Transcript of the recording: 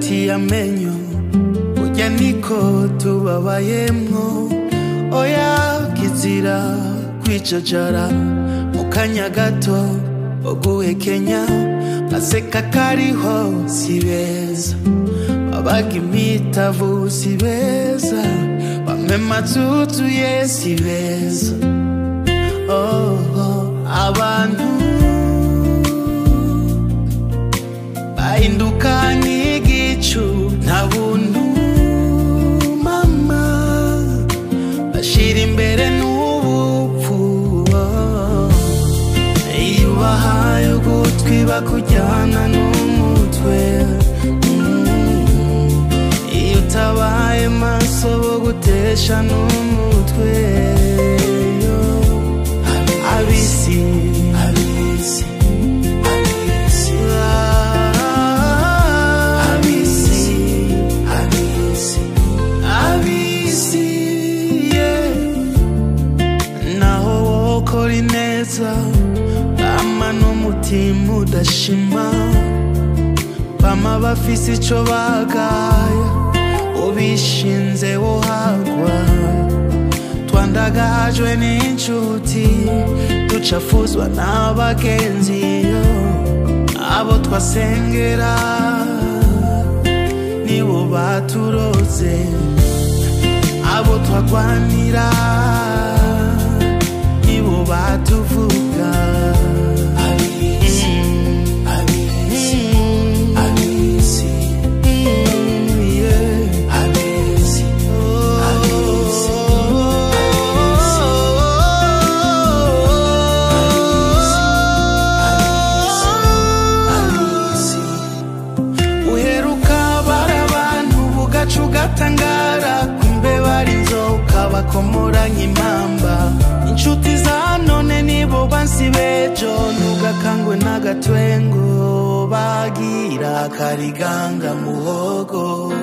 hagati y'amenyo burya niko tubabayemwo oya kizira kwicacara mu kanya gato uguhekenya baseka kariho si beza babaga imitavu si beza bamwe matutuye si beza oh, oh, abantu bahinduka nk'igicu nta buntu mama bashira imbere n'ubupfu oh. iyo ubahaye ugutwi bakujyana n'umutwe Mm. iyo utabaye maso bogutesha n'umutwe yo. abisi abisi abisi abisi abisi abisi yeah naho wokora ineza bama n'umutima udashima bama bafise ico bagaya ubishinze wohagwa twandagajwe n'inshuti ducafuzwa n'abagenzi yo abo twasengera nibo baturoze abo twagwanira nibo batuvuga abisi abisi abisi yeah abisi abisi abisi uheruka bara abantu bugaca ugatangara kumbe bari inzoka bakomora nk'impamba inshuti za none nibo bansi bejo ntugakangwe n'agatwengo bagira kariganga muhogo